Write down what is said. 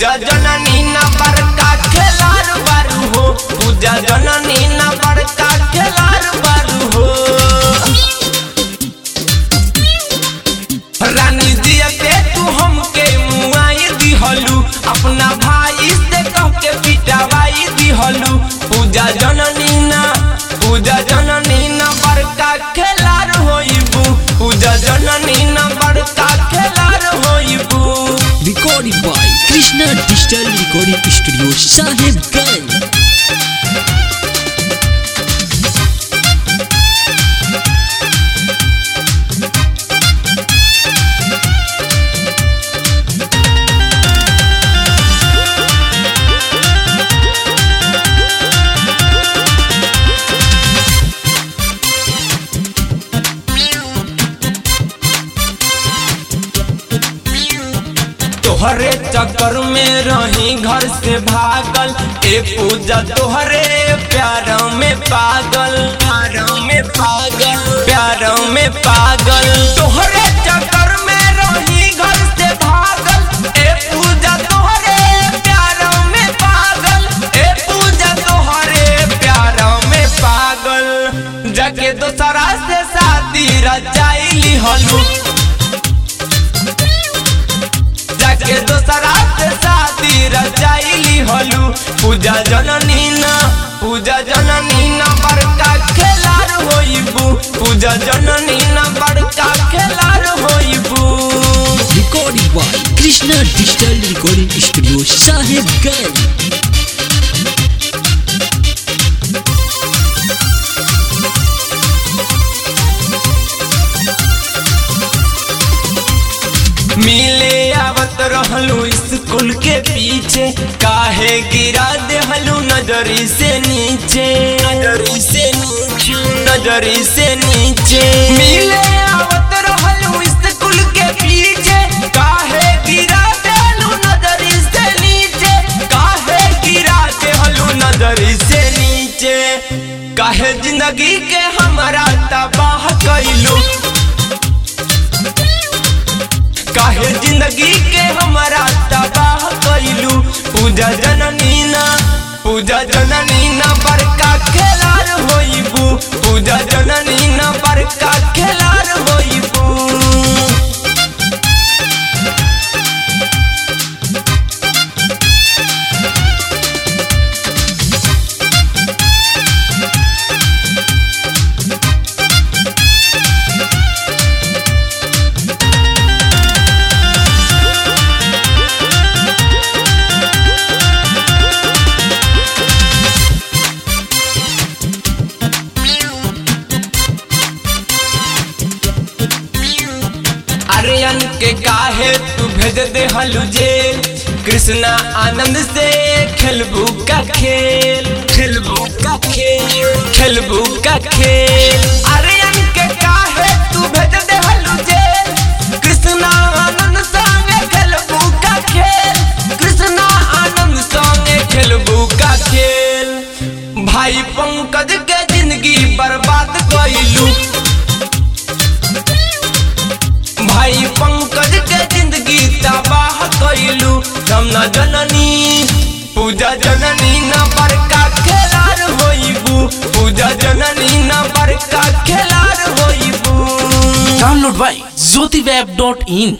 पूजा जननी न बड़का खेलार बारू हो पूजा जननी न बड़का खेलार बारू हो रानी दिया के तू हमके मुआई दिहलू अपना भाई से कह के पिटवाई दिहलू पूजा जननी ना पूजा जननी ना बड़का खेलार होइबू पूजा जननी ना बड़का खेलार होइबू Recorded by Krishna Digital Recording Studio, Sahibganj. तोहरे चक्कर में रही घर से भागल ए पूजा तोहरे प्यार में पागल प्यार में पागल प्यार में पागल तोहरे चक्कर में रही घर से भागल ए पूजा तोहरे प्यार में पागल ए पूजा तोहरे प्यार में पागल जगे दोसरा से शादी रचाइली हलू जाके दोसरा से शादी रचाइली हलू पूजा जननी ना पूजा जननी ना बड़का खेलार होइबू पूजा जननी ना बड़का खेलार होइबू Recorded by Krishna Digital Recording Studio, Sahibganj. मिले आवत रहलू स्कूल के पीछे काहे गिरा देहलू नजरी से नीचे नजरी से नीचे नजरी से नीचे मिले आवत रहलू स्कूल के पीछे काहे गिरा देहलू नजरी से नीचे काहे गिरा देहलू नजरी से नीचे काहे जिंदगी के हमारा तबाह कैलू काहे जिंदगी के हमारा तबाह कैलू पूजा जननी ना पूजा जननी ना बड़का खेलार होइबू पूजा जननी ना बड़का खेलार होइबू आर्यन के काहे तू भेज दे हलू जेल कृष्णा आनंद से खेलबू का खेल खेलबू का खेल खेलबू का खेल आर्यन के काहे तू भेज दे हलू जेल कृष्णा आनंद संगे खेलबू का खेल कृष्णा आनंद संगे खेलबू का खेल भाई पंकज के जिंदगी बर्बाद कैलू भाई पंकज के जिंदगी तबाह कैलू हम न जननी पूजा जननी न बड़का खेलार होइबू पूजा जननी न बड़का खेलार होइबू Download by jyotiweb.in